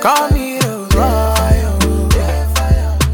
Call me the boy. oh.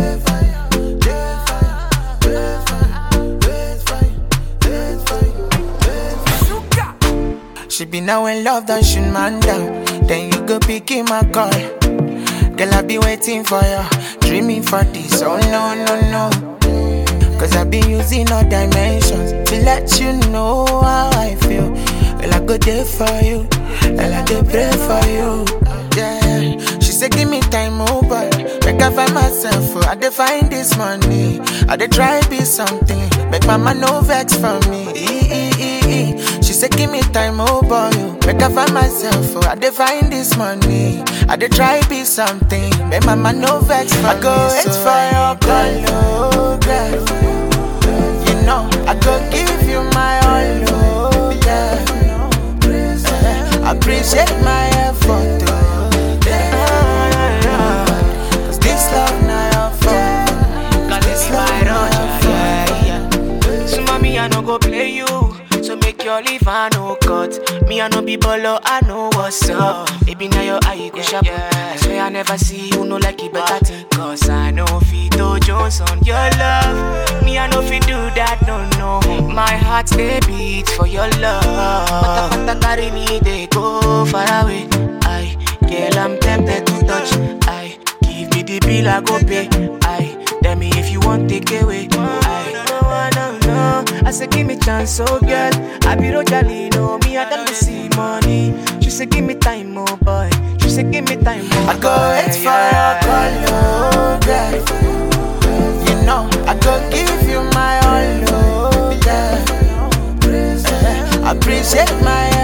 She be now in love, that she man down. Then you go pick him my call. Girl, I be waiting for you, dreaming for this. Oh no, no, no. Cause I be using all dimensions to let you know how I feel. Well, I go there for you, and I go pray for you. Yeah, she said, Give me time, oh boy. Make I find myself, oh, I dey find this money. I dey try be something, make mama no vex for me. E- e- e- e. She said, Give me time, oh boy. oh. Make I find myself, oh, I dey find this money. I dey try be something, make mama no vex for I go wait for your call, oh, girl. You know, I go give you my all, oh, yeah. I appreciate my effort, oh, yeah. Cause this love now your fault. Cause this my rush, yeah, yeah. So mommy, I no go play you. So make your leave, I no cut. Me, I no be bolo, I know what's up. Baby, now your eye go sharp. I swear I never see you, no like it better thing. Cause I know Fito Jones on your love. Me, I know fi do that, no, no. My heart, they beat for your love. Pata pata carry me, they go far away. I, girl, I'm tempted to touch. I, give me the bill, I go pay. I, tell me if you want take away. I, no, no, no. I say give me chance, oh girl. I be Rojali, no me, I got to see money. She say give me time, oh boy. She say give me time, oh I go wait for your call, oh, girl. You know, I go give you my all, oh, yeah. I appreciate my